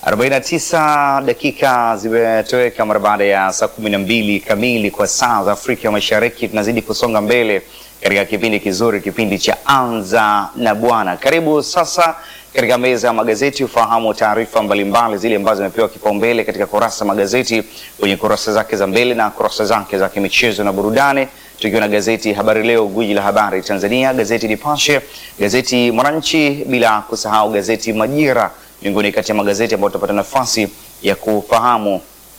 49 dakika zimetoweka mara baada ya saa 12 kamili kwa saa za Afrika Mashariki. Tunazidi kusonga mbele katika kipindi kizuri, kipindi cha Anza na Bwana. Karibu sasa katika meza ya magazeti ufahamu taarifa mbalimbali zile ambazo zimepewa kipaumbele katika kurasa magazeti kwenye kurasa zake za mbele na kurasa zake za kimichezo na burudani, tukiwa na gazeti Habari Leo, gwiji la habari Tanzania, gazeti Nipashe, gazeti Mwananchi, bila kusahau gazeti Majira, miongoni kati ya magazeti ambayo tutapata nafasi ya kufahamu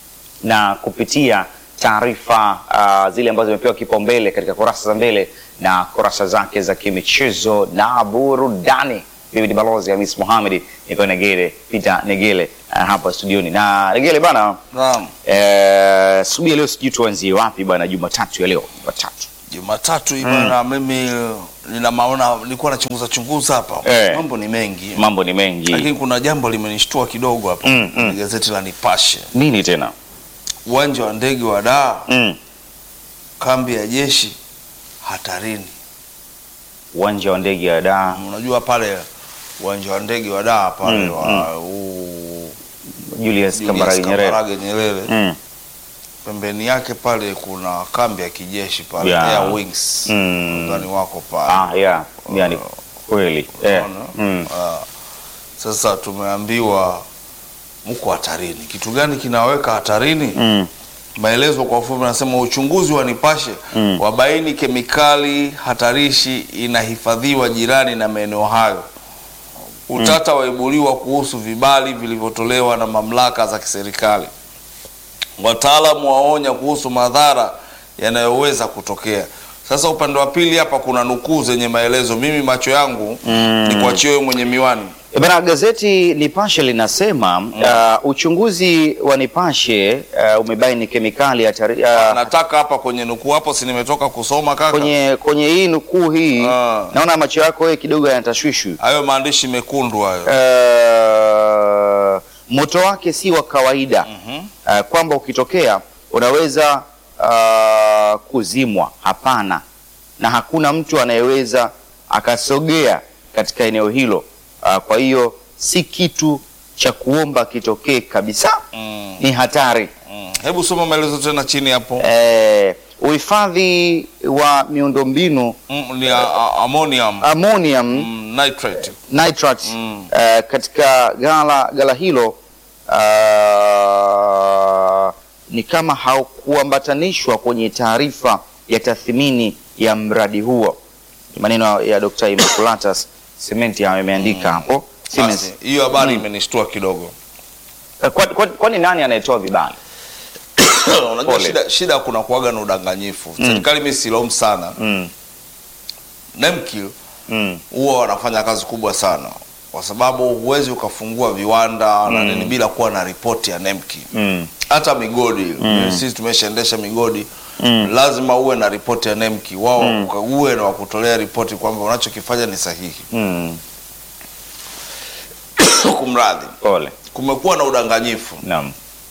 na kupitia taarifa uh, zile ambazo zimepewa kipaumbele katika kurasa za mbele na kurasa zake za kimichezo na burudani. Mimi ni balozi Hamis Mohamed, niko Negele Peter Negele uh, hapa studioni na Negele bana. Naam. Eh, subia leo sijui tuanzie wapi bana, Jumatatu ya leo, Jumatatu Jumatatu hii bwana, mimi nina maona, nilikuwa nachunguza chunguza hapa Eh. mambo ni mengi, mambo ni mengi. lakini kuna jambo limenishtua kidogo hapa Mm, mm. kwenye gazeti la Nipashe. Nini tena? Uwanja wa ndege wa Dar, Mm. kambi ya jeshi hatarini. Uwanja wa ndege ya Dar, Unajua pale uwanja wa ndege wa Dar pale Mm, wa huu Julius Julius Kambarage Nyerere. Kambarage Nyerere, Mm. pembeni yake pale kuna kambi ya kijeshi pale Yeah. Air Wings, Mm. ndani wako pale Ah, yeah. Yani kweli. Eh. Unaona? Mm. Ah, sasa tumeambiwa mko hatarini. Kitu gani kinaweka hatarini? Mm. Maelezo kwa ufupi nasema uchunguzi wa Nipashe Mm. wabaini kemikali hatarishi inahifadhiwa jirani na maeneo hayo. Utata waibuliwa kuhusu vibali vilivyotolewa na mamlaka za kiserikali. Wataalamu waonya kuhusu madhara yanayoweza kutokea. Sasa upande wa pili hapa kuna nukuu zenye maelezo. Mimi macho yangu Mm. ni kuachia wewe mwenye miwani. E Bana, gazeti Nipashe linasema uh, uchunguzi wa Nipashe uh, umebaini kemikali hatari uh, Nataka hapa kwenye nukuu hapo, si nimetoka kusoma kaka, kwenye kwenye hii nukuu hii Ah. naona macho yako wewe kidogo yanatashwishwi. hayo maandishi mekundu hayo. Uh, moto wake si wa kawaida Mhm. uh, kwamba ukitokea unaweza uh, kuzimwa. Hapana, na hakuna mtu anayeweza akasogea katika eneo hilo. Uh, kwa hiyo si kitu cha kuomba kitokee kabisa, Mm. ni hatari. Mm. Hebu soma maelezo tena chini hapo. Eh, uhifadhi wa miundombinu Mm, ni a, a, ammonium ammonium mm, nitrate. nitrate Mm. eh, katika gala gala hilo ah, ni kama haukuambatanishwa kwenye taarifa ya tathmini ya mradi huo. Ni maneno ya Dr. Immaculatus Sementi yameandika hapo Siemens. Basi, hiyo habari Mm. imenishtua kidogo. Eh, kwa- kwa- Kwani nani anayetoa vibali? Unajua Pole. shida, shida kuna kuaga na udanganyifu. Serikali mimi silaumu sana. Mm, NEMKIL mm, huwa wanafanya kazi kubwa sana kwa sababu huwezi ukafungua viwanda na nini bila kuwa na ripoti ya NEMKIL. mm, hata migodi sisi tumeshaendesha migodi Mm. lazima uwe na ripoti ya NEMKI wao uwe na wakutolea ripoti kwamba unachokifanya ni sahihi. mm. Kumradhi, Pole. kumekuwa na udanganyifu. Naam.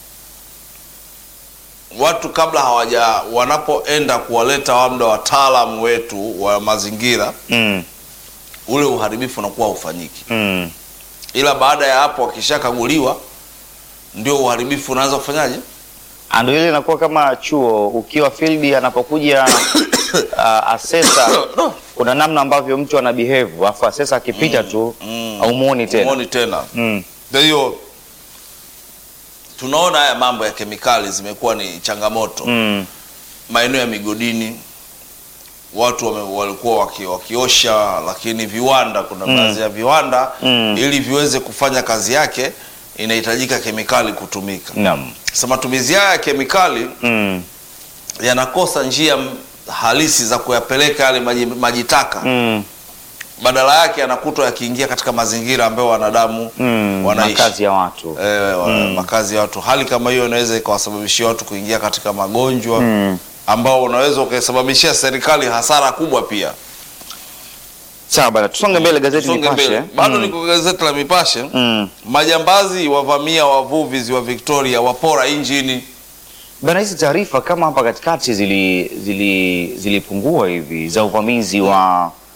Watu kabla hawaja wanapoenda kuwaleta labda wataalamu wetu wa mazingira, Mm, ule uharibifu unakuwa haufanyiki, mm. ila baada ya hapo wakishakaguliwa ndio uharibifu unaanza kufanyaje? Ah, Ndio ile inakuwa kama chuo ukiwa field anapokuja uh, asesa kuna namna ambavyo mtu ana behave afu asesa akipita tu mm. haumuoni tena. Umuoni tena. Mm, Kwa hiyo tunaona haya mambo ya kemikali zimekuwa ni changamoto mm, maeneo ya migodini watu wame, walikuwa waki, wakiosha, lakini viwanda, kuna baadhi ya viwanda Mm. ili viweze kufanya kazi yake inahitajika kemikali kutumika. naam. Sasa matumizi haya ya kemikali Mm, yanakosa njia m- halisi za kuyapeleka yale maji, maji taka mm, badala yake yanakutwa yakiingia katika mazingira ambayo wanadamu mm. wanaishi Makazi ya watu. eh, wa- makazi ya watu. Hali kama hiyo inaweza ikawasababishia watu kuingia katika magonjwa Mm. ambao unaweza ukaisababishia serikali hasara kubwa pia. Sawa bana, tusonge mbele gazeti Songe Nipashe. mbele. Bado Mm, niko gazeti la Mipashe. mm. Majambazi wavamia wavuvi ziwa Victoria, wapora injini. Bana, hizi taarifa kama hapa katikati zili zili zilipungua hivi za uvamizi wa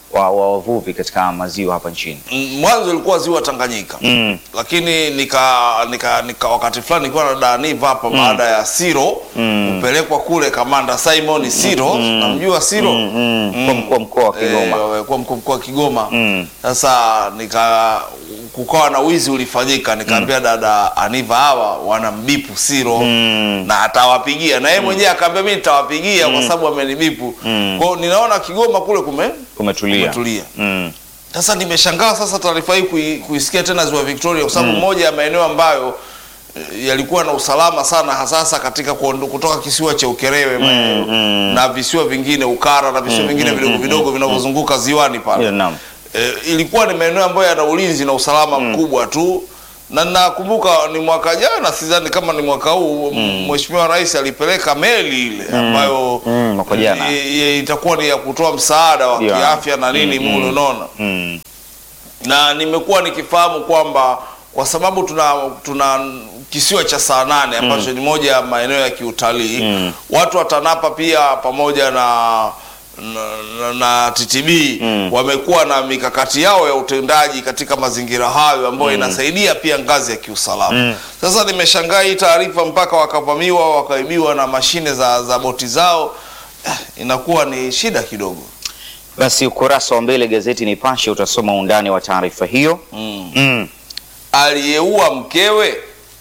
wa wa wavuvi katika maziwa hapa nchini. Mm, Mwanzo ilikuwa ziwa Tanganyika Mm. lakini nika, nika, nika wakati fulani nilikuwa na Daniva hapa baada ya Siro kupelekwa kule kamanda Simon Siro, namjua Siro Mm. Kwa mkuu wa mkoa wa Kigoma. Eh, kwa mkuu mkoa wa Kigoma. Mm. Sasa nika kukawa na wizi ulifanyika, nikaambia dada Aniva hawa wanambipu Siro Mm. na atawapigia na yeye mwenyewe akaambia mimi nitawapigia kwa sababu amenibipu. Mm. Kwa hiyo ninaona Kigoma kule kume Kumetulia. kumetulia. Mm. Sasa nimeshangaa sasa taarifa hii kui, kuisikia tena Ziwa Victoria kwa sababu moja ya maeneo ambayo eh, yalikuwa na usalama sana hasasa katika kuondo, kutoka kisiwa cha Ukerewe maeneo mm. na visiwa vingine Ukara na visiwa vingine vidogo vidogo vinavyozunguka ziwani pale Yeah, naam. e, ilikuwa ni maeneo ambayo yana ulinzi na usalama mkubwa tu na nakumbuka ni mwaka jana, sidhani kama ni mwaka huu, Mheshimiwa Rais alipeleka meli ile ambayo Mm, mwaka jana. i- i- itakuwa ni ya kutoa msaada wa Yeah. kiafya na nini mule, unaona Mm. na nimekuwa nikifahamu kwamba kwa sababu tuna tuna kisiwa cha saa nane ambacho ni moja ya maeneo ya kiutalii Mm. watu wa TANAPA pia pamoja na na, na, na TTB Mm. wamekuwa na mikakati yao ya utendaji katika mazingira hayo ambayo inasaidia pia ngazi ya kiusalama. Sasa nimeshangaa hii taarifa mpaka wakavamiwa wakaibiwa na mashine za, za boti zao eh, inakuwa ni shida kidogo. Basi ukurasa wa mbele gazeti Nipashe utasoma undani wa taarifa hiyo. mm. Mm. aliyeua mkewe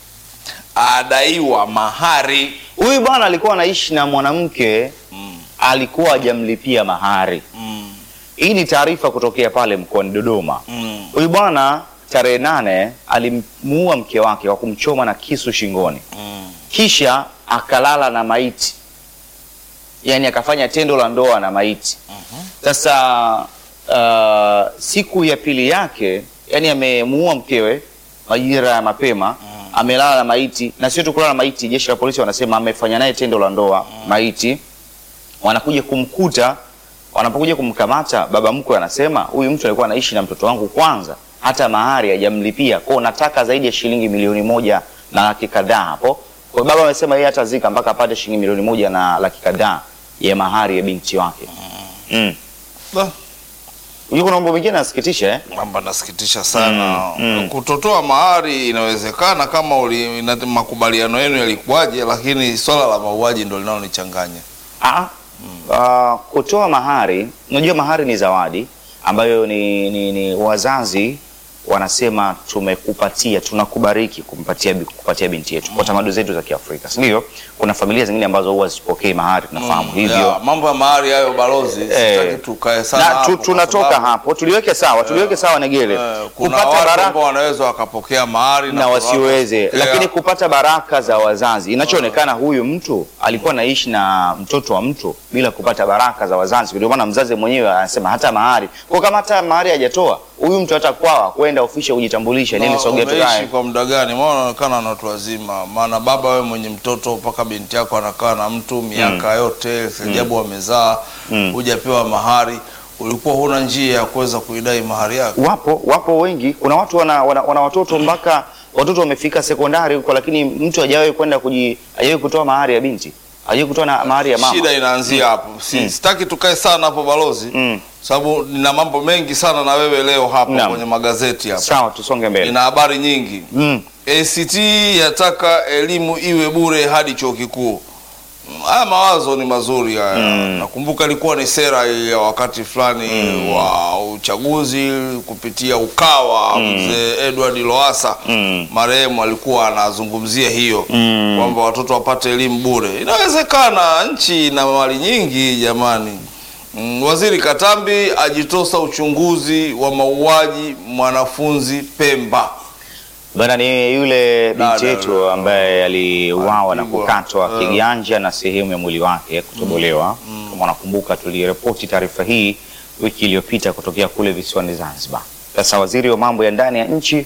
adaiwa mahari. Huyu bwana alikuwa anaishi na mwanamke alikuwa hajamlipia mahari. Hii ni taarifa kutokea pale mkoani Dodoma. Huyu bwana tarehe nane alimuua mke wake kwa kumchoma na kisu shingoni, kisha akalala na maiti, yaani akafanya tendo la ndoa na maiti. Sasa uh, siku ya pili yake, yani amemuua mkewe majira ya mapema, amelala na maiti, na sio tu kulala na maiti, jeshi la polisi wanasema amefanya naye tendo la ndoa maiti. Wanakuja kumkuta, wanapokuja kumkamata, baba mkwe anasema huyu mtu alikuwa anaishi na mtoto wangu, kwanza hata mahari hajamlipia, kwao nataka zaidi ya shilingi milioni moja na laki kadhaa hapo. Kwa baba amesema yeye hatazika mpaka apate shilingi milioni moja na laki kadhaa ya mahari ya binti wake. Mm. Da, Unajua kuna mambo mengine yanasikitisha eh? Mambo nasikitisha sana. Kutotoa mahari inawezekana kama uli, ina, makubaliano yenu yalikuwaje, lakini swala la mauaji ndo linalonichanganya. Ah, ah, kutoa mahari, unajua mahari ni zawadi ambayo ni, ni, ni wazazi wanasema tumekupatia, tunakubariki kumpatia bi- kupatia binti yetu kwa tamaduni zetu za Kiafrika, si ndio? Kuna familia zingine ambazo huwa zipokei mahari, tunafahamu hivyo. Ya, mambo ya mahari hayo balozi, Eh, sitaki tukae sana na hapo tu, kwa tunatoka sababu, hapo, tuliweke sawa, tuliweke sawa Negele, eh, kuna kupata watu baraka ambao wanaweza wakapokea mahari na kuna watu wasiweze, wakapokea- lakini kupata baraka za wazazi. Inachoonekana huyu mtu alikuwa anaishi na mtoto wa mtu bila kupata baraka za wazazi, ndio maana mzazi mwenyewe anasema hata mahari kwa kama hata mahari hajatoa huyu mtu hata kwawa kwenda ofisi ya kujitambulisha nini, Na sogea umeishi tukae. kwa muda gani? Maana unaonekana na watu wazima, maana baba wewe mwenye mtoto mpaka binti yako anakaa na mtu miaka yote, sijabu wamezaa, hujapewa mahari, ulikuwa huna njia ya kuweza kuidai mahari yako. Wapo wapo wengi, kuna watu wana, wana, wana watoto mpaka watoto wamefika sekondari huko, lakini mtu hajawahi kwenda kuji hajawahi kutoa mahari ya binti, hajawahi kutoa na mahari ya mama. Shida inaanzia hapo. Si, Sitaki tukae sana hapo balozi, Mm. sababu nina mambo mengi sana na wewe leo hapa Naam. kwenye magazeti hapa, Sawa, tusonge mbele. ina habari nyingi. Mm. ACT yataka elimu iwe bure hadi chuo kikuu. Mm, Haya mawazo ni mazuri haya. Nakumbuka ilikuwa ni sera ya wakati fulani wa uchaguzi kupitia Ukawa, mzee Edward Lowassa Mm. marehemu alikuwa anazungumzia hiyo Mm. kwamba watoto wapate elimu bure. Inawezekana, nchi ina mali nyingi jamani. Mm, Waziri Katambi ajitosa uchunguzi wa mauaji mwanafunzi Pemba. Bana ni yule binti Dada yetu yule. ambaye aliuawa na Alipigwa. kukatwa Eh. kiganja na sehemu ya mwili wake kutobolewa. Kama unakumbuka, tuliripoti taarifa hii wiki iliyopita kutokea kule visiwani Zanzibar. Sasa waziri wa mambo ya ndani ya nchi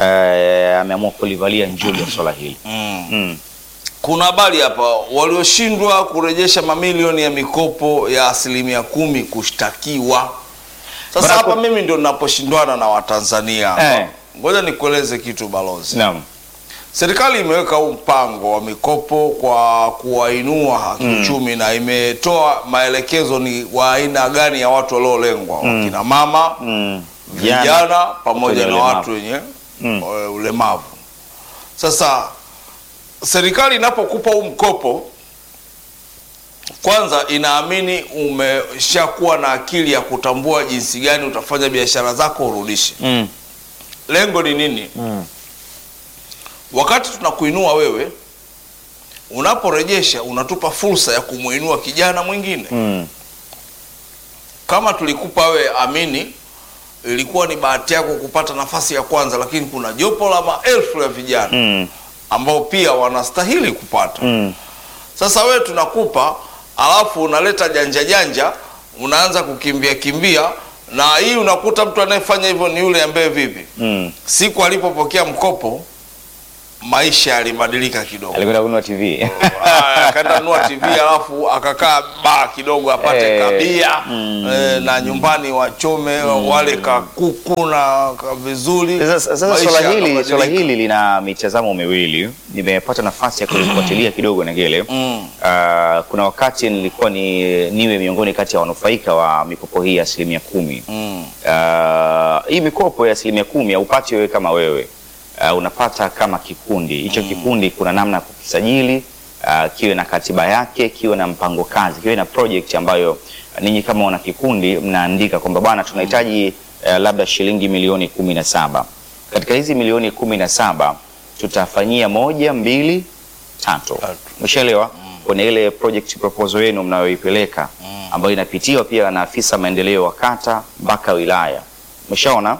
eh, ameamua kulivalia njuga swala hili. Mm. Kuna habari hapa, walioshindwa kurejesha mamilioni ya mikopo ya asilimia kumi kushtakiwa. Sasa Bwana, hapa ku- mimi ndio ninaposhindwana na Watanzania hapa. Eh. Ngoja nikueleze kitu balozi. Naam. Serikali imeweka huu mpango wa mikopo kwa kuwainua kiuchumi na imetoa maelekezo ni wa aina gani ya watu waliolengwa, wakina mama, Mm. vijana pamoja na ulemavu. watu wenye eh, ulemavu. Sasa serikali inapokupa huu mkopo, kwanza inaamini umeshakuwa na akili ya kutambua jinsi gani utafanya biashara zako urudishe. Mm. Lengo ni nini? Mm. Wakati tunakuinua wewe, unaporejesha unatupa fursa ya kumuinua kijana mwingine. Mm. Kama tulikupa wewe Amini, ilikuwa ni bahati yako kupata nafasi ya kwanza, lakini kuna jopo la maelfu ya vijana Mm. ambao pia wanastahili kupata. Mm. Sasa wewe tunakupa, alafu unaleta janja janja, unaanza kukimbia kimbia, na hii unakuta mtu anayefanya hivyo ni yule ambaye vipi, Mm. siku alipopokea mkopo maisha yalibadilika kidogo. Alikwenda kununua TV. Ah, akaenda nunua TV alafu akakaa baa kidogo apate Eh, kabia mm. eh, na nyumbani wachome wale kakuku na ka vizuri. Sasa sasa Maisha swala hili yakabadilika. swala hili lina mitazamo miwili. Nimepata nafasi ya kulifuatilia kidogo Negele. Mm. Ah, kuna wakati nilikuwa ni niwe miongoni kati ya wanufaika wa mikopo hii ya asilimia kumi. Mm. Ah, hii mikopo ya asilimia kumi haupati wewe kama wewe Ah, unapata kama kikundi hicho. Kikundi kuna namna ya kukisajili ah, kiwe na katiba yake, kiwe na mpango kazi, kiwe na project ambayo ninyi kama wana kikundi mnaandika kwamba bwana tunahitaji eh, labda shilingi milioni kumi na saba. Katika hizi milioni kumi na saba tutafanyia moja, mbili, tatu. Tatu. Umeshaelewa? Kwenye ile project proposal yenu mnayoipeleka ambayo inapitiwa pia na afisa maendeleo wa kata mpaka wilaya. Umeshaona?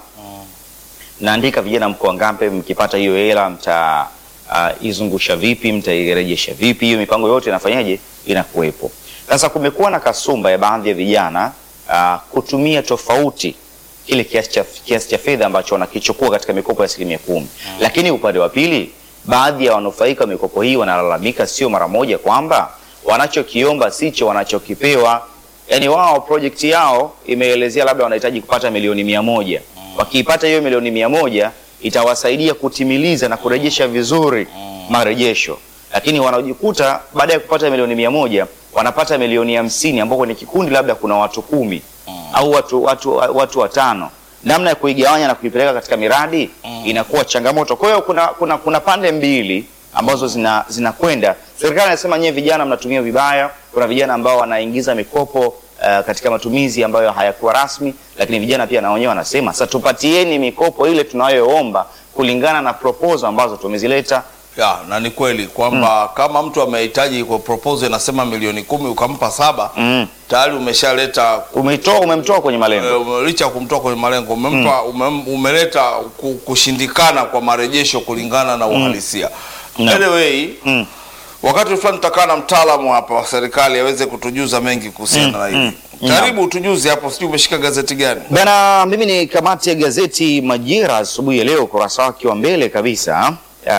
Naandika vijana mko wangapi, mkipata hiyo hela mta uh, izungusha vipi, mtairejesha vipi? Hiyo mipango yote inafanyaje? Inakuwepo. Sasa kumekuwa na kasumba ya baadhi ya vijana uh, kutumia tofauti kile kiasi cha kiasi cha fedha ambacho wanakichukua katika mikopo ya asilimia kumi. Lakini upande wa pili, baadhi ya wanufaika wa mikopo hii wanalalamika sio mara moja kwamba wanachokiomba sicho wanachokipewa. Yaani wao project yao imeelezea labda wanahitaji kupata milioni mia moja. Wakiipata hiyo milioni mia moja itawasaidia kutimiliza na kurejesha vizuri marejesho, lakini wanajikuta baada ya kupata milioni mia moja wanapata milioni hamsini ambao kwenye kikundi labda kuna watu kumi au watu, watu, watu watano. Namna ya kuigawanya na kuipeleka katika miradi inakuwa changamoto. Kwa hiyo kuna, kuna, kuna pande mbili ambazo zina zinakwenda. Serikali inasema nyewe vijana mnatumia vibaya. Kuna vijana ambao wanaingiza mikopo uh, katika matumizi ambayo hayakuwa rasmi, lakini vijana pia na wenyewe wanasema sasa, tupatieni mikopo ile tunayoomba kulingana na proposal ambazo tumezileta. Ya, na ni kweli kwamba kama mtu amehitaji kwa proposal inasema milioni kumi ukampa saba Mm. tayari umeshaleta Umetoa umemtoa kwenye malengo. eh, licha ya kumtoa kwenye malengo umempa umem, umeleta ku- kushindikana kwa marejesho kulingana na uhalisia. No. Anyway, Mm. wakati fulani tutakaa na mtaalamu hapa wa serikali aweze kutujuza mengi kuhusiana na hili. Karibu tujuze hapo, sijui umeshika gazeti gani? Bana, mimi ni kamati ya gazeti Majira asubuhi ya leo, ukurasa wake wa mbele kabisa.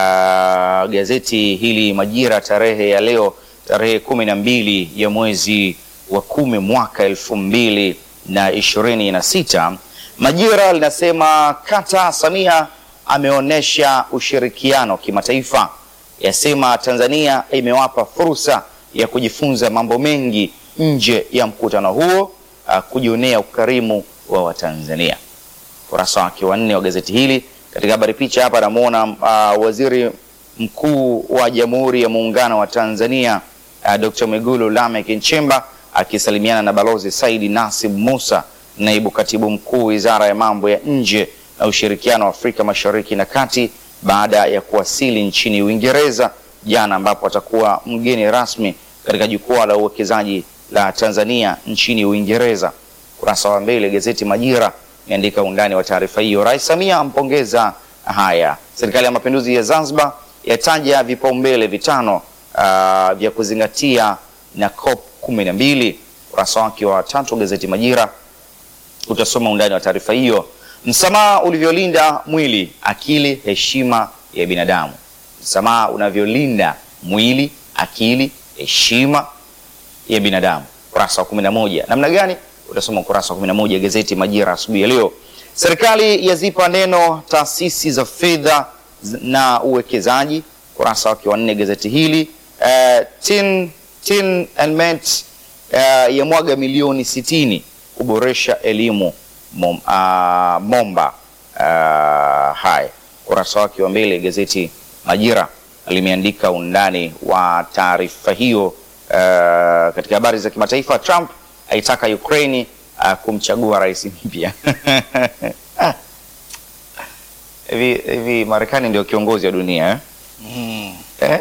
Uh, gazeti hili Majira, tarehe ya leo, tarehe kumi na mbili ya mwezi wa kumi mwaka elfu mbili na ishirini na sita. Majira linasema kata Samia ameonyesha ushirikiano kimataifa, yasema Tanzania imewapa fursa ya kujifunza mambo mengi nje ya mkutano huo, uh, kujionea ukarimu wa Watanzania. Ukurasa wake wa nne wa gazeti hili. Katika habari picha hapa namuona uh, waziri mkuu wa Jamhuri ya Muungano wa Tanzania uh, Dr. Mwigulu Lameck Nchemba akisalimiana na Balozi Saidi Nasib Musa, naibu katibu mkuu Wizara ya Mambo ya Nje na Ushirikiano wa Afrika Mashariki na Kati baada ya kuwasili nchini Uingereza jana, ambapo atakuwa mgeni rasmi katika jukwaa la uwekezaji la Tanzania nchini Uingereza. Kurasa wa mbele gazeti Majira imeandika undani wa taarifa hiyo. Rais Samia ampongeza haya. Serikali ya Mapinduzi ya Zanzibar yataja vipaumbele vitano uh, vya kuzingatia na COP kumi na mbili. Kurasa wake wa tatu gazeti Majira utasoma undani wa taarifa hiyo. Msamaha ulivyolinda mwili, akili, heshima ya binadamu. Msamaha unavyolinda mwili, akili, heshima ya binadamu. Ukurasa wa 11. Namna gani? Utasoma ukurasa wa 11 gazeti Majira asubuhi ya leo. Serikali yazipa neno taasisi za fedha z- na uwekezaji, kurasa wake wa nne gazeti hili. Uh, Tin, Tin and Met uh, yamwaga milioni sitini kuboresha elimu mom, uh, Momba. Uh, haya kurasa wake wa mbele gazeti Majira limeandika undani wa taarifa hiyo. Uh, katika habari za kimataifa, Trump aitaka Ukraini uh, kumchagua rais mpya. Ah. Hivi hivi Marekani ndio kiongozi wa dunia eh? Mm. Eh?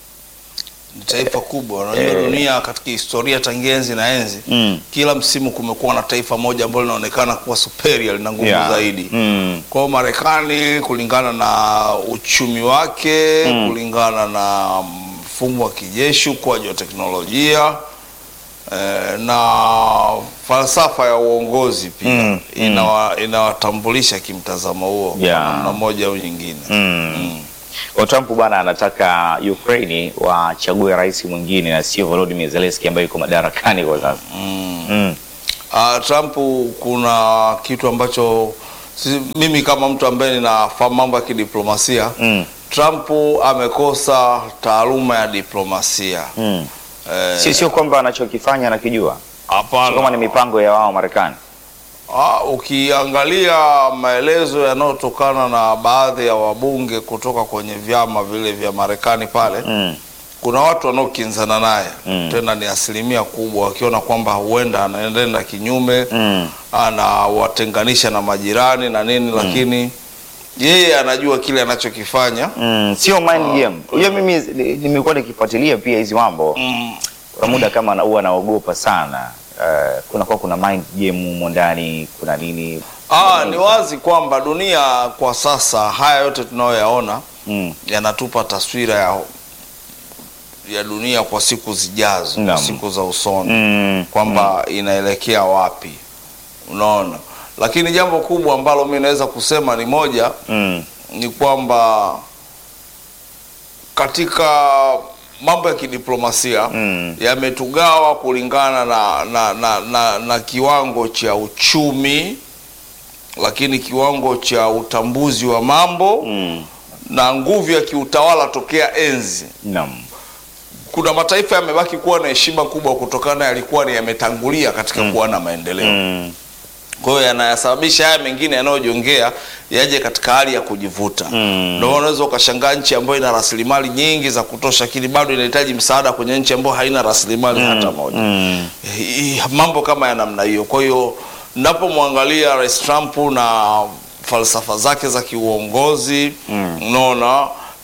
Ni taifa kubwa. Unajua Eh. dunia katika historia tangia enzi na enzi Mm. kila msimu kumekuwa na taifa moja ambalo linaonekana kuwa superior lina nguvu Yeah. zaidi. Mm. Kwa hiyo Marekani kulingana na uchumi wake Mm. kulingana na mfumo wa kijeshi, ukuaji wa teknolojia eh, na falsafa ya uongozi pia Mm. inawa, inawatambulisha kimtazamo huo Yeah. kwa namna moja au nyingine. Mm. Mm. Kwa Trump bwana anataka Ukraini wachague rais mwingine na sio Volodymyr Zelensky ambaye yuko madarakani kwa sasa. Mm. Mm. Uh, Trump kuna kitu ambacho si, mimi kama mtu ambaye ninafahamu mambo ya kidiplomasia Mm. Trump amekosa taaluma ya diplomasia. Mm. Eh, Si sio kwamba anachokifanya anakijua. Sio kama ni Hapana. mipango ya wao Marekani. Ah, ukiangalia maelezo yanayotokana na baadhi ya wabunge kutoka kwenye vyama vile vya Marekani pale Mm. kuna watu wanaokinzana naye Mm. tena ni asilimia kubwa, wakiona kwamba huenda anaenda kinyume Mm. anawatenganisha na majirani na nini, lakini yeye anajua kile anachokifanya. Mm. Sio mind game. Unajua mimi ni- nimekuwa nikifuatilia pia hizi mambo. Mm. Kuna muda kama na- huwa naogopa sana. Uh, kuna kwa kuna mind game humo ndani, kuna nini? Ah, ni wazi kwamba dunia kwa sasa, haya yote tunayoyaona Mm. yanatupa taswira ya ya dunia kwa siku zijazo, kwa Naam. siku za usoni Mm. kwamba inaelekea wapi, unaona. Lakini jambo kubwa ambalo mi naweza kusema ni moja, Mm. ni kwamba katika mambo ya kidiplomasia Mm. yametugawa kulingana na, na, na, na, na kiwango cha uchumi, lakini kiwango cha utambuzi wa mambo Mm. na nguvu ya kiutawala tokea enzi. Naam. Kuna mataifa yamebaki kuwa na heshima kubwa kutokana yalikuwa ni yametangulia katika kuwa na maendeleo. Mm. Kwa hiyo yanayasababisha haya mengine yanayojongea yaje katika hali ya kujivuta. Mm. Ndio maana unaweza ukashangaa nchi ambayo ina rasilimali nyingi za kutosha, lakini bado inahitaji msaada kwenye nchi ambayo haina rasilimali hata moja. Mm. Hii- mambo kama ya namna hiyo. Kwa hiyo napomwangalia Rais Trump na falsafa zake za kiuongozi unaona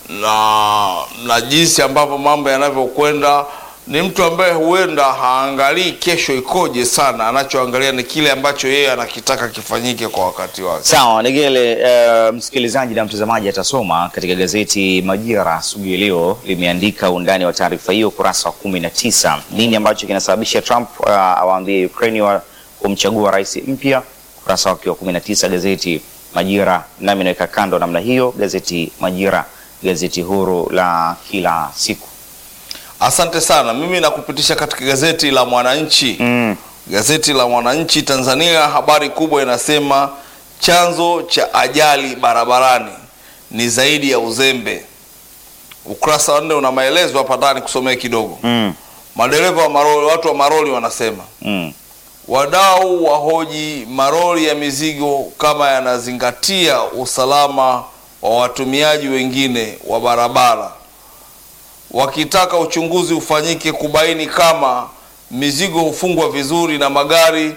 na na jinsi ambavyo mambo yanavyokwenda, ni mtu ambaye huenda haangalii kesho ikoje sana, anachoangalia ni kile ambacho yeye anakitaka kifanyike kwa wakati wake. Sawa, Negele, uh, msikilizaji na mtazamaji atasoma katika gazeti Majira asubuhi ya leo limeandika undani wa taarifa hiyo ukurasa wa kumi na tisa. Nini ambacho kinasababisha Trump uh, awaambie Ukraine wa kumchagua rais mpya, ukurasa wake wa kumi na tisa gazeti Majira. Nami naweka kando namna hiyo gazeti Majira, gazeti huru la kila siku. Asante sana. Mimi nakupitisha katika gazeti la Mwananchi. Mm. Gazeti la Mwananchi Tanzania, habari kubwa inasema chanzo cha ajali barabarani ni zaidi ya uzembe. Ukurasa wa nne una maelezo hapa ndani, kusomea kidogo. Mm. Madereva wa maroli, watu wa maroli wanasema Mm. wadau wahoji maroli ya mizigo kama yanazingatia usalama wa watumiaji wengine wa barabara, wakitaka uchunguzi ufanyike kubaini kama mizigo hufungwa vizuri na magari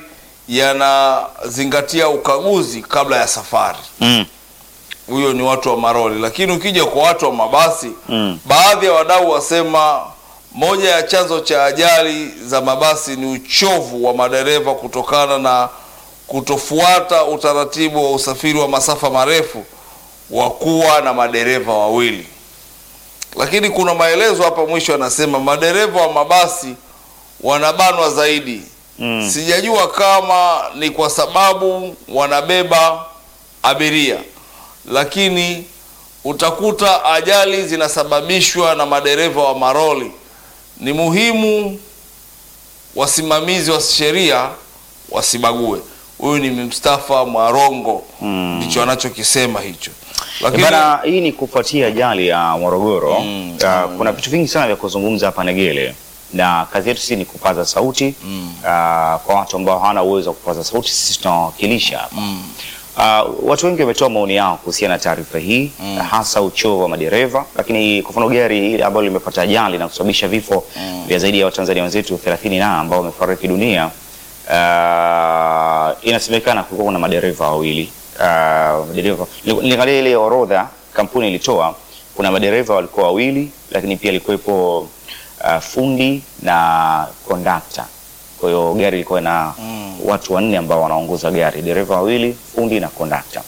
yanazingatia ukaguzi kabla ya safari. Mm. Huyo ni watu wa maroli, lakini ukija kwa watu wa mabasi Mm. baadhi ya wadau wasema moja ya chanzo cha ajali za mabasi ni uchovu wa madereva kutokana na kutofuata utaratibu wa usafiri wa masafa marefu wa kuwa na madereva wawili. Lakini kuna maelezo hapa mwisho, anasema madereva wa mabasi wanabanwa zaidi. Mm. Sijajua kama ni kwa sababu wanabeba abiria, lakini utakuta ajali zinasababishwa na madereva wa maroli. Ni muhimu wasimamizi wa sheria wasibague. Huyu ni Mustafa Mwarongo, ndicho anachokisema hicho. Lakini Bana, hii ni kufuatia ajali ya Morogoro. Mm, Uh, kuna vitu vingi sana vya kuzungumza hapa Negele, na kazi yetu sisi ni kupaza sauti Mm. uh, kwa watu ambao hawana uwezo wa kupaza sauti, sisi tunawakilisha hapa. Mm. Uh, watu wengi wametoa maoni yao kuhusiana na taarifa hii Mm. hasa uchovu wa madereva, lakini kwa mfano gari hili ambalo limepata ajali na kusababisha vifo Mm. vya zaidi ya Watanzania wenzetu 30 na ambao wamefariki dunia, uh, inasemekana kulikuwa kuna madereva wawili uh, madereva niliangalia ile orodha kampuni ilitoa, kuna madereva walikuwa wawili, lakini pia ilikuwepo uh, fundi na kondakta. Kwa hiyo gari ilikuwa na Mm. watu wanne ambao wanaongoza gari, dereva wawili, fundi na kondakta.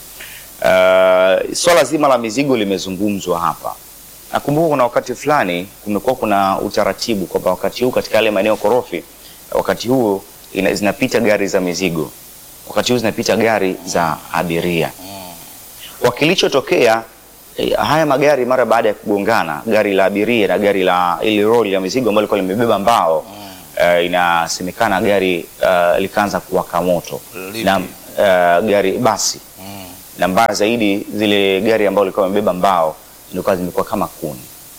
Uh, swala zima la mizigo limezungumzwa hapa. Nakumbuka kuna wakati fulani kumekuwa kuna utaratibu kwamba wakati huu katika yale maeneo korofi, wakati huo ina, zinapita gari za mizigo, wakati huu zinapita gari za abiria. Kwa kilichotokea eh, haya magari mara baada ya kugongana, gari la abiria na gari la ile lori la mizigo ambalo lilikuwa limebeba mbao eh, inasemekana gari eh, likaanza kuwaka moto Lipi? na eh, gari basi Mm. na mbaya zaidi zile gari ambalo lilikuwa limebeba mbao zilikuwa zimekuwa kama kuni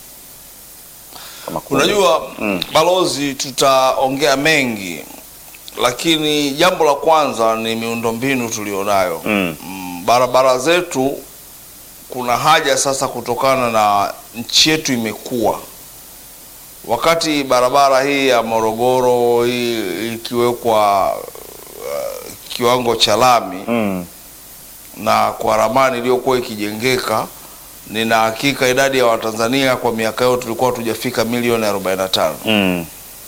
kama kuni. Unajua Mm. balozi, tutaongea mengi, lakini jambo la kwanza ni miundombinu tulionayo. Mm. Mm, barabara zetu kuna haja sasa, kutokana na nchi yetu imekuwa, wakati barabara hii ya Morogoro hii ikiwekwa uh, kiwango cha lami Mm. na kwa ramani iliyokuwa ikijengeka, nina hakika idadi ya Watanzania kwa miaka hiyo tulikuwa tujafika milioni 45 Mm.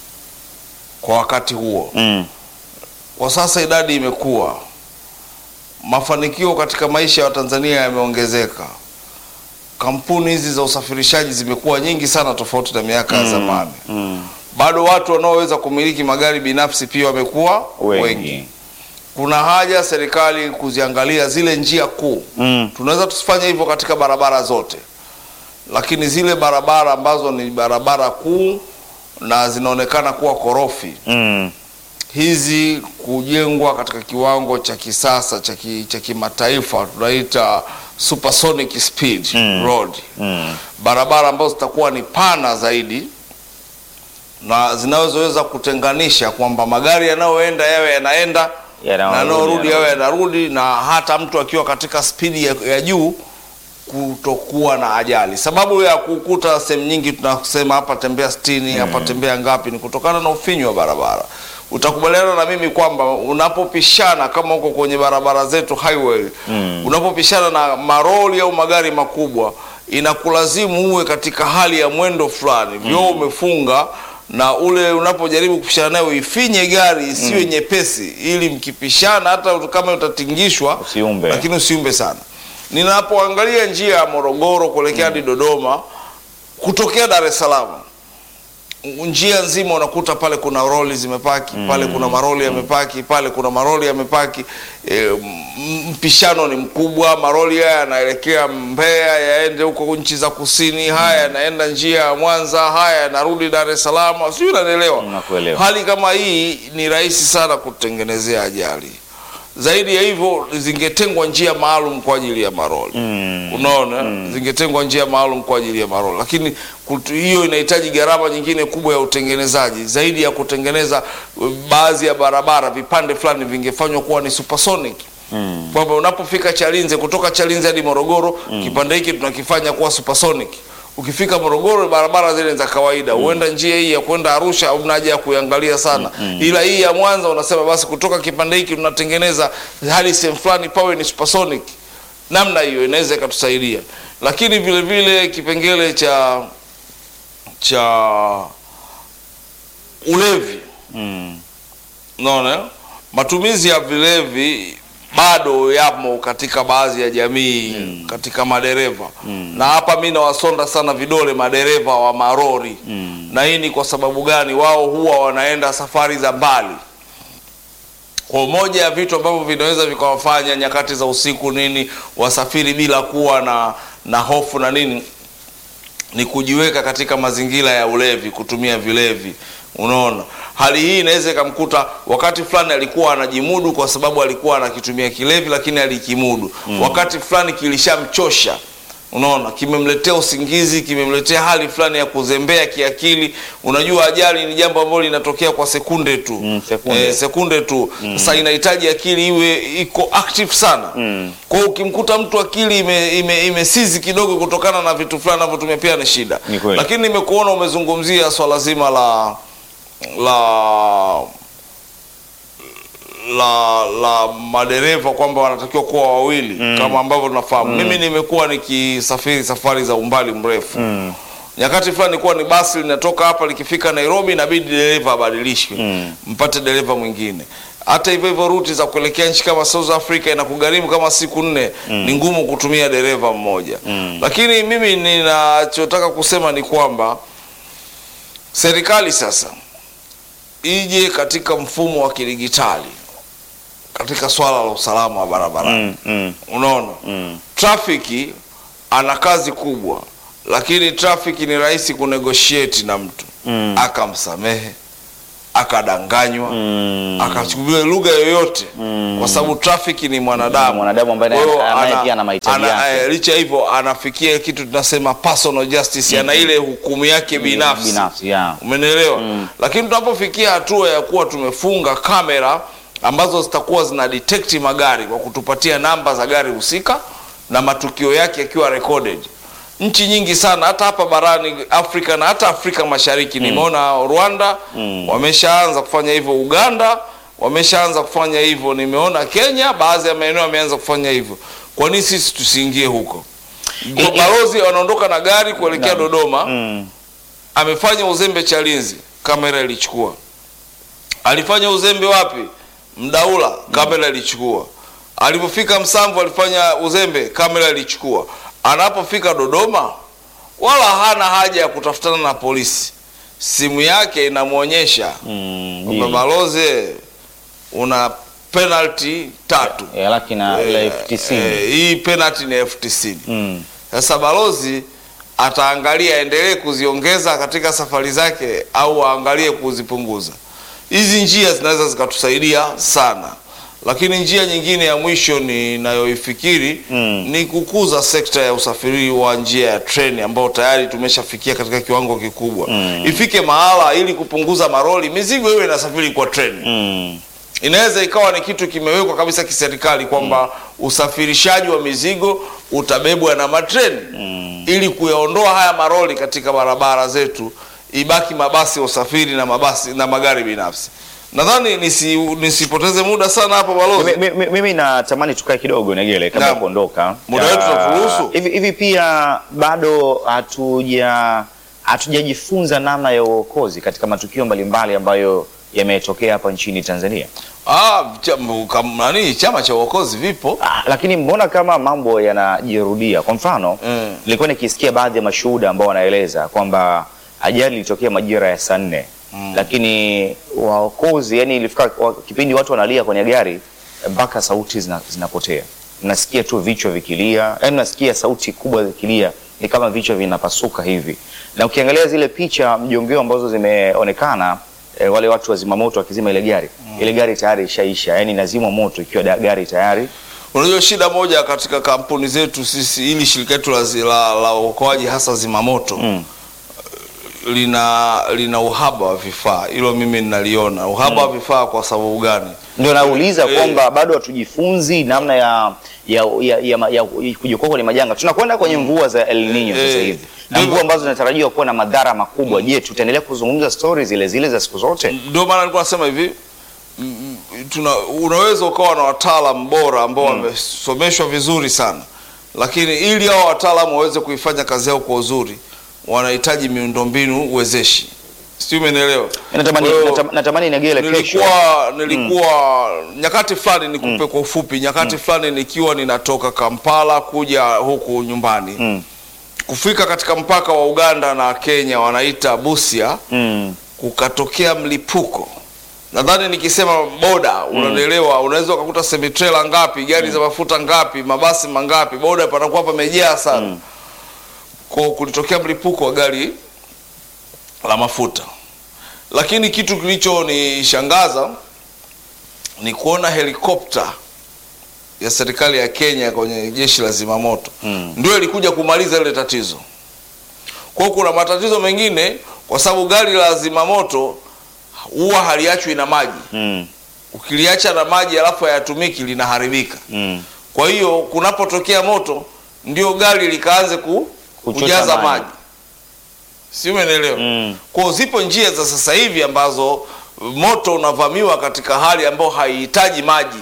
kwa wakati huo. Mm. Kwa sasa idadi imekuwa, mafanikio katika maisha ya Watanzania yameongezeka, kampuni hizi za usafirishaji zimekuwa nyingi sana, tofauti na miaka ya zamani. Mm. Bado watu wanaoweza kumiliki magari binafsi pia wamekuwa wengi. Wengi. Kuna haja serikali kuziangalia zile njia kuu Mm. tunaweza tusifanye hivyo katika barabara zote, lakini zile barabara ambazo ni barabara kuu na zinaonekana kuwa korofi, Mm. hizi kujengwa katika kiwango cha kisasa cha ki- cha kimataifa, tunaita supersonic speed Mm. road, Mm. barabara ambazo zitakuwa ni pana zaidi na zinazoweza kutenganisha kwamba magari yanayoenda yawe yanaenda na yanayorudi yawe yanarudi, na hata mtu akiwa katika spidi ya, ya juu kutokuwa na ajali. Sababu ya kukuta sehemu nyingi tunasema hapa tembea sitini, hapa tembea ngapi, ni kutokana na ufinyu wa barabara. Utakubaliana na mimi kwamba unapopishana kama uko kwenye barabara zetu highway, unapopishana na maroli au magari makubwa, inakulazimu uwe katika hali ya mwendo fulani, vyoo umefunga na ule unapojaribu kupishana naye uifinye gari isiwe nyepesi, ili mkipishana hata kama utatingishwa Usiumbe. lakini usiumbe sana. Ninapoangalia njia ya Morogoro kuelekea hadi Dodoma kutokea Dar es Salaam, njia nzima unakuta pale kuna roli zimepaki pale, kuna maroli yamepaki pale, kuna maroli yamepaki. E, m- mpishano ni mkubwa. Maroli haya yanaelekea Mbeya, yaende huko nchi za kusini, haya yanaenda njia ya Mwanza, haya yanarudi Dar es Salaam, sijui unanielewa. Nakuelewa. Hali kama hii ni rahisi sana kutengenezea ajali. Zaidi ya hivyo, zingetengwa njia maalum kwa ajili ya maroli Mm. Unaona, zingetengwa njia maalum kwa ajili ya maroli, lakini kutu- hiyo inahitaji gharama nyingine kubwa ya utengenezaji. Zaidi ya kutengeneza uh, baadhi ya barabara, vipande fulani vingefanywa kuwa ni supersonic Mm. kwamba unapofika Chalinze, kutoka Chalinze hadi Morogoro, kipande hiki tunakifanya kuwa supersonic. Ukifika Morogoro, barabara zile ni za kawaida, huenda njia hii ya kwenda Arusha hauna haja ya kuiangalia sana, ila hii ya Mwanza unasema basi, kutoka kipande hiki tunatengeneza hadi sehemu fulani pawe ni supersonic. Namna hiyo inaweza ikatusaidia, lakini vile vile kipengele cha cha ulevi Mm. Unaona, matumizi ya vilevi bado yamo katika baadhi ya jamii katika madereva na hapa mi nawasonda sana vidole madereva wa marori Mm. na hii ni kwa sababu gani? Wao huwa wanaenda safari za mbali. Kwa moja ya vitu ambavyo vinaweza vikawafanya nyakati za usiku nini wasafiri bila kuwa na na hofu na nini ni kujiweka katika mazingira ya ulevi, kutumia vilevi. Unaona, hali hii inaweza ikamkuta wakati fulani alikuwa anajimudu kwa sababu alikuwa anakitumia kilevi, lakini alikimudu. Wakati fulani kilishamchosha, unaona, kimemletea usingizi, kimemletea hali fulani ya kuzembea kiakili. Unajua, ajali ni jambo ambalo linatokea kwa sekunde tu Mm, sekunde. Eh, sekunde tu. Sasa inahitaji akili iwe iko active sana. Kwa hiyo ukimkuta mtu akili ime, ime, imesizi kidogo kutokana na vitu fulani anavyotumia pia ni shida. Ni kweli. Lakini nimekuona umezungumzia swala zima la la la la madereva kwamba wanatakiwa kuwa wawili kama ambavyo tunafahamu. Mimi nimekuwa nikisafiri safari za umbali mrefu nyakati fulani ilikuwa ni basi linatoka hapa likifika Nairobi, inabidi dereva abadilishwe mpate dereva mwingine. Hata hivyo hivyo ruti za kuelekea nchi kama South Africa inakugharimu kama siku nne, ni ngumu kutumia dereva mmoja. Lakini mimi ninachotaka kusema ni kwamba serikali sasa ije katika mfumo wa kidigitali katika swala la usalama wa barabarani. Mm, mm, Unaona, mm. trafiki ana kazi kubwa, lakini trafiki ni rahisi kunegotiate na mtu Mm. akamsamehe, akadanganywa, Mm. akachukuliwa lugha yoyote, Mm. kwa sababu trafiki ni mwanadamu, Mwanadamu ambaye Kwa hiyo naye ana- pia ana mahitaji ana- yake. eh, licha ya hivyo anafikia kitu tunasema personal justice, ana ile hukumu yake binafsi binafsi yeah. Umenielewa? Lakini tunapofikia hatua ya kuwa tumefunga kamera ambazo zitakuwa zina detect magari kwa kutupatia namba za gari husika na matukio yake yakiwa recorded. Nchi nyingi sana hata hapa barani Afrika na hata Afrika Mashariki nimeona Rwanda wameshaanza kufanya hivyo, Uganda wameshaanza kufanya hivyo, nimeona Kenya baadhi ya maeneo yameanza kufanya hivyo. Kwa nini sisi tusiingie huko? Balozi wanaondoka na gari kuelekea Dodoma Mm. amefanya uzembe Chalinzi, kamera ilichukua. Alifanya uzembe wapi? Mdaula, kamera ilichukua. Alipofika Msamvu alifanya uzembe, kamera ilichukua. Anapofika Dodoma, wala hana haja ya kutafutana na polisi, simu yake inamwonyesha Mm, kwamba mbili. balozi, una penalty tatu. Eh, laki na la Eh, elfu tisini. eh, hii penalty ni elfu tisini. Mm. Sasa balozi ataangalia aendelee kuziongeza katika safari zake au aangalie kuzipunguza. Hizi njia zinaweza zikatusaidia sana, lakini njia nyingine ya mwisho ninayoifikiri Mm. ni kukuza sekta ya usafiri wa njia ya treni ambao tayari tumeshafikia katika kiwango kikubwa. Ifike mahala ili kupunguza maroli, mizigo iwe inasafiri kwa treni Mm. inaweza ikawa ni kitu kimewekwa kabisa kiserikali kwamba usafirishaji wa mizigo utabebwa na matreni ili kuyaondoa haya maroli katika barabara zetu, ibaki mabasi ya usafiri na mabasi na magari binafsi. Nadhani nisi, nisipoteze muda sana hapo balozi. Mi- mi- Mimi natamani tukae kidogo Negele kabla ya Naam. kuondoka. Muda wetu Ah, unaturuhusu? Hivi hivi pia bado hatuja hatujajifunza namna ya uokozi katika matukio mbalimbali ambayo yametokea hapa nchini Tanzania. Ah, chama, kam, nani chama cha uokozi vipo Ah, lakini mbona kama mambo yanajirudia? Kwa mfano Mm. nilikuwa nikisikia baadhi ya mashuhuda ambao wanaeleza kwamba ajali ilitokea majira ya saa nne lakini waokozi, yani ilifika wa- kipindi watu wanalia kwenye gari mpaka sauti zina, zinapotea. Mnasikia tu vichwa vikilia, yani unasikia sauti kubwa zikilia, ni kama vichwa vinapasuka hivi, na ukiangalia zile picha mjongeo ambazo zimeonekana e, wale watu wa zimamoto wakizima ile gari ile gari tayari ishaisha, yani inazimwa moto ikiwa da, gari tayari Unajua, shida moja katika kampuni zetu sisi, ili shirika letu la, zi- la, la uokoaji hasa zimamoto Mm. lina lina uhaba wa vifaa. Hilo mimi ninaliona uhaba wa vifaa. Kwa sababu gani? Ndio nauliza Eh. kwamba bado hatujifunzi namna ya ya, ya, ya, ya, ya kujiokoa kwenye majanga. Tunakwenda kwenye mvua za El Nino Eh, sasa hivi na ndio- mvua ambazo zinatarajiwa kuwa na madhara makubwa. Je, tutaendelea kuzungumza stori zile zile za siku zote? Ndio maana nilikuwa nasema hivi mm, mm, tuna, unaweza ukawa na wataalam bora ambao wamesomeshwa vizuri sana, lakini ili hao wataalamu waweze kuifanya kazi yao kwa uzuri, wanahitaji miundombinu wezeshi. Sijui umenielewa? Natamani, Kwa hiyo, natam- natamani Negele kesho nilikuwa nilikuwa nyakati fulani nikupe kwa ufupi, nyakati fulani nikiwa ninatoka Kampala kuja huku nyumbani Mm. kufika katika mpaka wa Uganda na Kenya wanaita Busia, mm, kukatokea mlipuko. Nadhani nikisema boda, unanielewa, unaweza ukakuta semitrela ngapi, gari za mafuta ngapi, mabasi mangapi, boda panakuwa pamejaa sana. Kwa kulitokea mlipuko wa gari la mafuta lakini kitu kilichonishangaza ni kuona helikopta ya serikali ya Kenya kwenye jeshi la zimamoto Mm. ndio ilikuja kumaliza ile tatizo. Kwa hiyo kuna matatizo mengine, kwa sababu gari la zimamoto huwa haliachwi na maji. Mm. Ukiliacha na maji alafu hayatumiki linaharibika. Mm. Kwa hiyo kunapotokea moto ndio gari likaanze ku, Kuchota kujaza maji. maji, si umeelewa? Mm. Kwa hiyo zipo njia za sasa hivi ambazo moto unavamiwa katika hali ambayo haihitaji maji.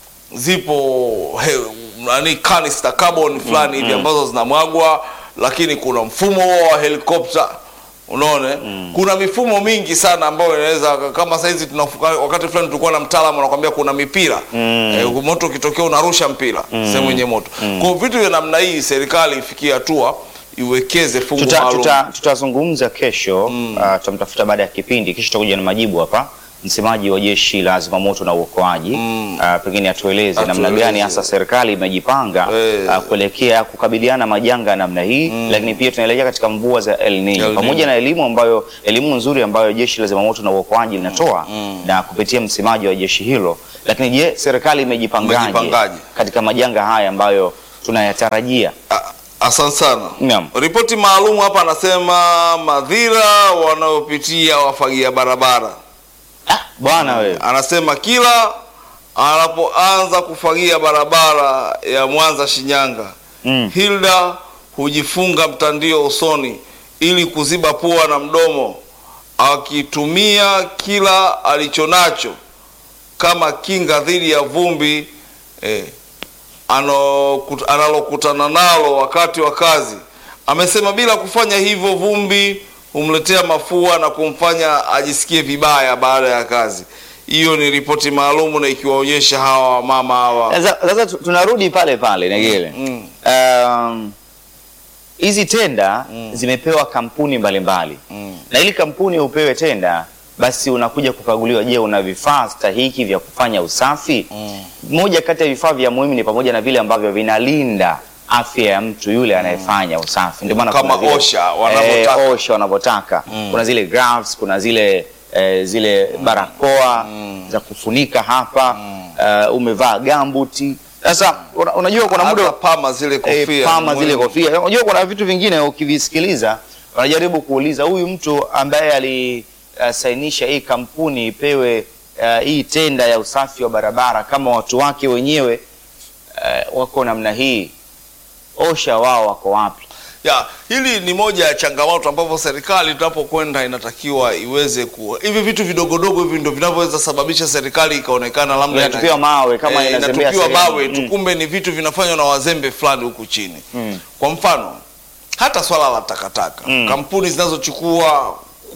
Zipo he, nani canister carbon fulani hivi ambazo zinamwagwa, lakini kuna mfumo huo wa helikopta unaona kuna mifumo mingi sana ambayo inaweza kama saizi tunafuka, wakati fulani tulikuwa na mtaalamu anakuambia kuna mipira Mm. eh, moto ukitokea unarusha mpira sehemu yenye moto kwa hiyo vitu vya namna hii serikali ifikie hatua iwekeze fungu Tuta- maalum tuta- tutazungumza kesho uh, tutamtafuta baada ya kipindi kesho tutakuja na majibu hapa msemaji wa jeshi la zimamoto na uokoaji uh, pengine atueleze namna Atueleze. gani hasa serikali imejipanga Eh. uh, kuelekea kukabiliana majanga ya namna hii lakini pia tunaelekea katika mvua za El Nino El Nino. pamoja na elimu ambayo elimu nzuri ambayo jeshi la zimamoto na uokoaji linatoa na kupitia msemaji wa jeshi hilo lakini je serikali imejipangaje Imejipangaje? katika majanga haya ambayo tunayatarajia A- Asante sana. Naam. Ripoti maalum hapa anasema madhira wanayopitia wafagia barabara. ah, bwana wewe Anasema kila anapoanza kufagia barabara ya Mwanza Shinyanga, Mm. Hilda hujifunga mtandio usoni ili kuziba pua na mdomo, akitumia kila alichonacho kama kinga dhidi ya vumbi eh, ano- kut- analokutana nalo wakati wa kazi. Amesema bila kufanya hivyo vumbi humletea mafua na kumfanya ajisikie vibaya baada ya kazi. Hiyo ni ripoti maalumu na ikiwaonyesha hawa wamama hawa Sasa sasa tu- tunarudi pale pale Negele. Mm. Um, hizi tenda zimepewa kampuni mbalimbali Mm. na ili kampuni upewe tenda, basi unakuja kukaguliwa, je, una vifaa stahiki vya kufanya usafi? Mm. Moja kati ya vifaa vya muhimu ni pamoja na vile ambavyo vinalinda afya ya mtu yule anayefanya usafi. Ndio maana Kama kuna zile- OSHA wanavyotaka. eh, OSHA wanavyotaka. Kuna zile gloves, kuna zile eh, zile barakoa za kufunika hapa eh, umevaa gambuti. Sasa una- unajua kuna muda hata pama zile eh, kofia pama ni zile muhimu. kofia. Unajua kuna vitu vingine ukivisikiliza wanajaribu kuuliza huyu mtu ambaye alisainisha hii kampuni ipewe eh, hii tenda ya usafi wa barabara kama watu wake wenyewe eh, wako namna hii, OSHA wao wako wapi? ya hili ni moja ya changamoto ambapo serikali tunapokwenda inatakiwa iweze ku hivi vitu vidogodogo hivi ndio vinavyoweza sababisha serikali ikaonekana labda ina- Inatupiwa mawe kama eh, inazembea inatupiwa sehemu. mawe tu, Mm. kumbe ni vitu vinafanywa na wazembe fulani huku chini. Mm. Kwa mfano hata swala la takataka Mm. kampuni zinazochukua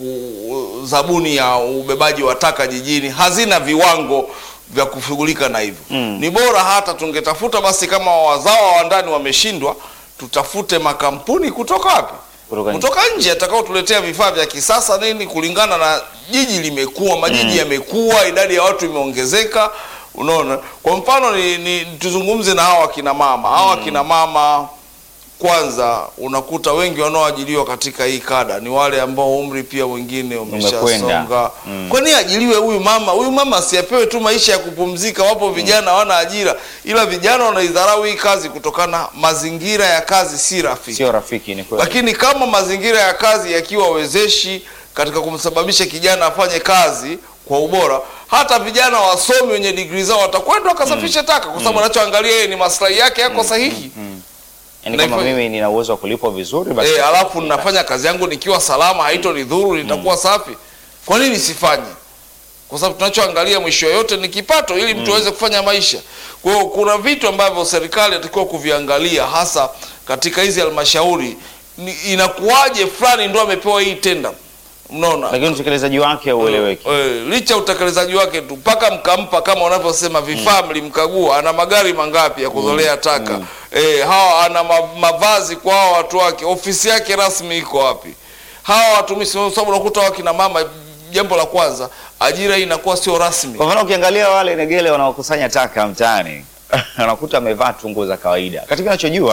ku- zabuni ya ubebaji wa taka jijini hazina viwango vya kushughulika na hivyo. Mm. Ni bora hata tungetafuta basi, kama wazawa wa ndani wameshindwa, tutafute makampuni kutoka wapi? Kutoka nje. kutoka nje atakao tuletea vifaa vya kisasa nini, kulingana na jiji limekuwa, majiji yamekuwa, idadi ya watu imeongezeka. Unaona, kwa mfano ni, ni tuzungumze na hawa wakina mama hawa wakina mama kwanza, unakuta wengi wanaoajiriwa katika hii kada ni wale ambao umri pia wengine umeshasonga. Umekwenda. Kwa nini ajiliwe huyu mama? Huyu mama asiapewe tu maisha ya kupumzika. Wapo vijana hawana ajira, ila vijana wanaidharau hii kazi kutokana mazingira ya kazi si rafiki. Sio rafiki, ni kweli. Lakini kama mazingira ya kazi yakiwa wezeshi katika kumsababisha kijana afanye kazi kwa ubora, hata vijana wasomi wenye digrii zao watakwenda wakasafisha taka, kwa sababu anachoangalia yeye ni maslahi yake yako sahihi. Yaani na kama hivyo- mimi nina uwezo wa kulipwa vizuri basi Eh, alafu ninafanya kazi yangu nikiwa salama, haitonidhuru, nitakuwa safi. Kwa nini sifanye? Kwa sababu tunachoangalia mwisho yote ni kipato, ili mtu aweze kufanya maisha. Kwa hiyo kuna vitu ambavyo serikali inatakiwa kuviangalia, hasa katika hizi halmashauri. Ni- Inakuwaje fulani ndo amepewa hii tenda? Mnaona, lakini utekelezaji wake haueleweki. Eh, licha utekelezaji wake tu mpaka mkampa kama unavyosema vifaa mlimkagua, ana magari mangapi ya kuzolea taka eh, hawa ana ma, mavazi kwa hawa watu wake, ofisi yake rasmi iko wapi? Hawa watumishi, kwa sababu unakuta wakina mama, jambo la kwanza, ajira hii inakuwa sio rasmi. Kwa mfano ukiangalia wale negele wanaokusanya taka mtaani unakuta amevaa tu nguo za kawaida. Katika nachojua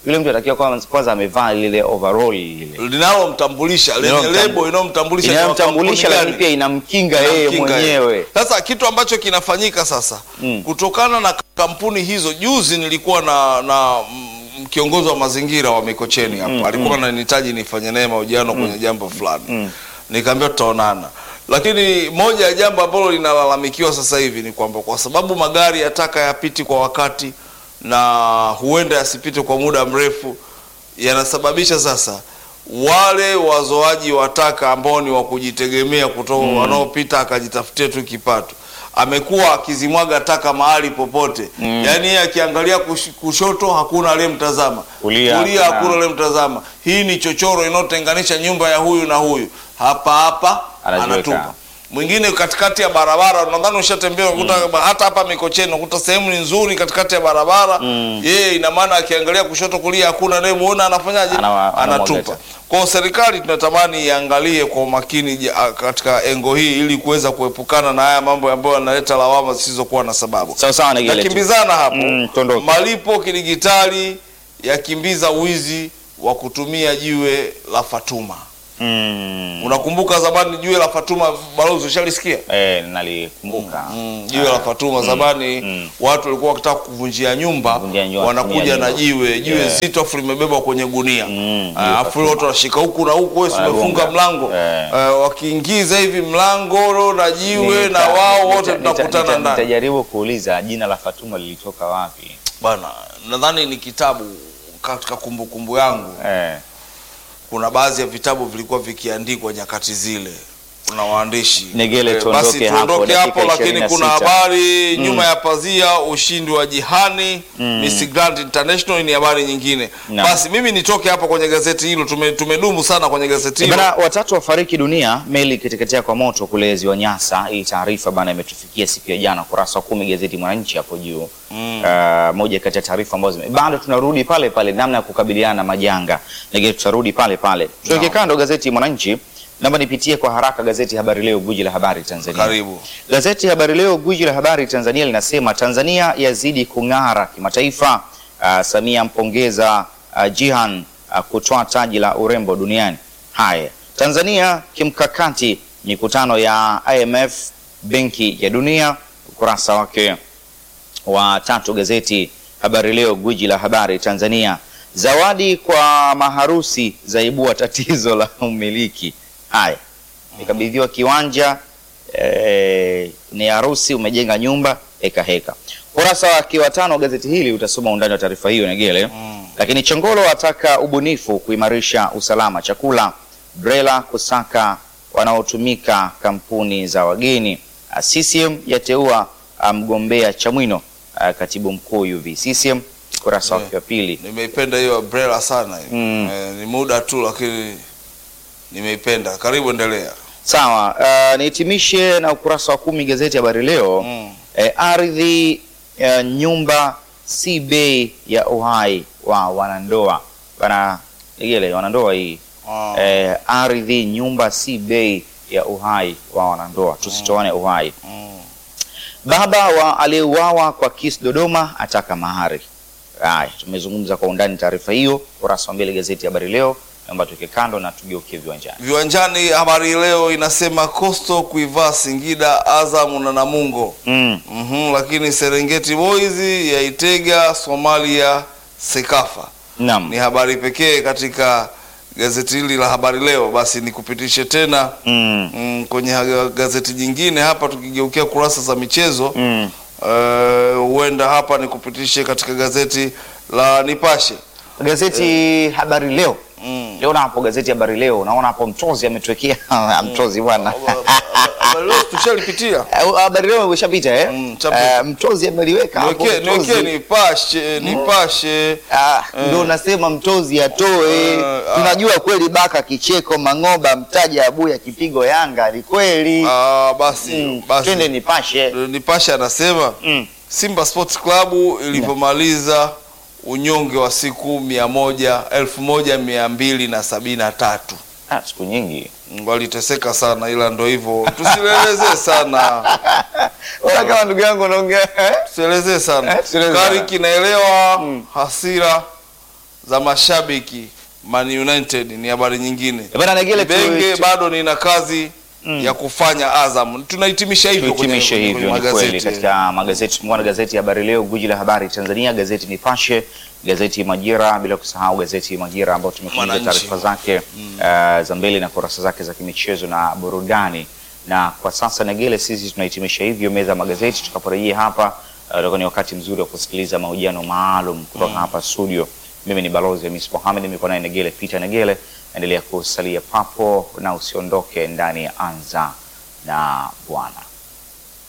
yule mtu atakiwa kwanza kwanza amevaa lile overall lile linalomtambulisha lenye Linalomtam- lebo inayomtambulisha ni wa inayomtambulisha, kampuni lakini gani. pia inamkinga yeye Inamkinga yeye. mwenyewe. Sasa kitu ambacho kinafanyika sasa Mm. kutokana na kampuni hizo, juzi nilikuwa na na mm, kiongozi wa mazingira wa Mikocheni hapa alikuwa ananihitaji nifanye naye mahojiano kwenye jambo fulani nikaambia tutaonana, lakini moja ya jambo ambalo linalalamikiwa sasa hivi ni kwamba kwa sababu magari ya taka yapiti kwa wakati na huenda yasipite kwa muda mrefu, yanasababisha sasa wale wazoaji wa taka ambao ni wa kujitegemea kutoka wanaopita akajitafutia tu kipato amekuwa akizimwaga taka mahali popote yaani yeye akiangalia kush, kushoto hakuna aliyemtazama Kulia kulia hakuna. hakuna aliyemtazama hii ni chochoro inayotenganisha nyumba ya huyu na huyu hapa hapa Anajiweka. anatupa mwingine katikati ya barabara nadhani ushatembea unakuta hata hapa Mikocheni unakuta sehemu ni nzuri katikati ya barabara yeye ina maana akiangalia kushoto kulia hakuna anayemuona anafanyaje Anawa- anamwaga anatupa taka. kwa hiyo serikali tunatamani iangalie kwa umakini ja- katika engo hii ili kuweza kuepukana na haya mambo ambayo yanaleta lawama zisizokuwa na sababu sawa sawa na kile tu. nakimbizana hapo Mm, tuondoke. malipo kidigitali yakimbiza wizi wa kutumia jiwe la Fatuma Mm. unakumbuka zamani jiwe la Fatuma balozi ushalisikia Eh, nalikumbuka Mm, jiwe la Fatuma zamani mm. watu walikuwa wakitaka kuvunjia nyumba Kuvunjia nyumba, wanakuja kutumia na nyumba. jiwe jiwe Yeah. zito afu limebebwa kwenye gunia Mm, Ah, jiwe afu Fatuma. watu wanashika huku na huku wewe si Wanagonga. umefunga mlango Eh. Eh, wakiingiza hivi mlango na jiwe Nita- na wao wote nita- nita- tunakutana nita- ndani Nitajaribu kuuliza jina la Fatuma lilitoka wapi? bana nadhani ni kitabu katika kumbukumbu yangu Eh. kuna baadhi ya vitabu vilikuwa vikiandikwa nyakati zile kuna waandishi Negele, Eh, tuondoke basi hapo, tuondoke dakika hapo lakini 26. kuna habari nyuma ya pazia ushindi wa jihani Miss Grand International ni habari nyingine Naam. basi mimi nitoke hapo kwenye gazeti hilo tume, tumedumu sana kwenye gazeti hilo Bana, watatu wafariki dunia meli ikiteketea kwa moto kule ziwa Nyasa. Hii taarifa bana imetufikia siku ya jana, kurasa wa kumi gazeti Mwananchi hapo juu. Uh, moja kati ya taarifa ambazo zime- bado tunarudi pale pale, namna ya kukabiliana na majanga, lakini tutarudi pale pale. Tuweke Naam. kando gazeti Mwananchi, naomba nipitie kwa haraka gazeti Habari Leo, gwiji la habari Tanzania. karibu Gazeti Habari Leo, gwiji la habari Tanzania linasema Tanzania yazidi kung'ara kimataifa. Uh, Samia mpongeza uh, Jihan uh, kutoa taji la urembo duniani. Haya, Tanzania kimkakati, mikutano ya IMF, Benki ya Dunia, ukurasa wake wa tatu. Gazeti Habari Leo, gwiji la habari Tanzania. Zawadi kwa maharusi zaibua tatizo la umiliki. Haya, nikabidhiwa kiwanja eh, ni harusi, umejenga nyumba, heka heka. Kurasa wake wa tano gazeti hili utasoma undani wa taarifa hiyo Negele. Lakini Chongolo ataka ubunifu kuimarisha usalama chakula. Brela kusaka wanaotumika kampuni za wageni. Ah, CCM yateua ah, mgombea Chamwino ah, katibu mkuu UV CCM. Kurasa wake wa pili. nimeipenda hiyo umbrella sana hiyo. Mm. Eh, ni muda tu lakini nimeipenda karibu endelea Sawa, uh, nihitimishe na ukurasa wa kumi gazeti Habari Leo. Mm. Eh, ardhi ya nyumba si bei ya uhai wa wanandoa bana Igele, wanandoa hii Ah. eh, ardhi nyumba si bei ya uhai wa wanandoa, tusitoane uhai. Mm. Baba wa aliyeuawa kwa kisi Dodoma ataka mahari. Haya, tumezungumza kwa undani taarifa hiyo, ukurasa wa mbele gazeti Habari Leo. Naomba tuweke kando na tugeukie viwanjani. Viwanjani, habari leo inasema Coastal kuivaa Singida, Azam na Namungo. Mm. Mhm, lakini Serengeti Boys yaitega Somalia Sekafa. Naam. Ni habari pekee katika gazeti hili la habari leo. Basi nikupitishe tena Mm. mm, kwenye ha- gazeti jingine hapa, tukigeukia kurasa za michezo Mm. eh, huenda hapa nikupitishe katika gazeti la Nipashe. Gazeti Habari Leo. Mm. Leo na hapo gazeti Habari Leo naona hapo Mtozi ametuwekea Mtozi bwana. Habari leo tushalipitia. Eh, Habari Leo imeshapita eh? Mm, chapita. Eh, Mtozi ameliweka hapo. Niwekee Mtozi. niwekee Nipashe, Nipashe. Ah, ndio nasema Mtozi atoe. Eh, ah. Tunajua kweli Baka kicheko Mang'oba mtaja Abuya kipigo Yanga ni kweli. Ah, basi Mm, basi Twende nipashe. Nipashe anasema Mm. Simba Sports Club ilivyomaliza unyonge wa siku mia moja elfu moja mia mbili na sabini na tatu Ah, siku nyingi. waliteseka sana, ila ndo hivyo, tusielezee sana, Ona kama ndugu yangu unaongea. eh? tusielezee sana. Eh, tusielezee sana. Kariki naelewa hasira za mashabiki Man United ni habari nyingine. Eh, bana Negele tu- Ibenge tu- bado nina kazi ya kufanya Azam. Tunahitimisha hivyo kwenye, Tuhitimishe kwenye hivyo, ni kweli. magazeti. Katika magazeti tumekuwa na gazeti ya Habari Leo, guji la habari Tanzania, gazeti Nipashe, gazeti Majira, bila kusahau gazeti Majira ambao tumekuja Mwananchi. taarifa zake eh, za mbele na kurasa zake za kimichezo na burudani. Na kwa sasa Negele, sisi tunahitimisha hivyo meza ya magazeti. Tutakaporejea hapa eh, utakuwa ni wakati mzuri wa kusikiliza mahojiano maalum kutoka hapa studio. Mimi ni balozi Hamis Mohamed, niko naye Negele Peter Negele. Endelea kusalia papo na usiondoke ndani ya Anza na Bwana.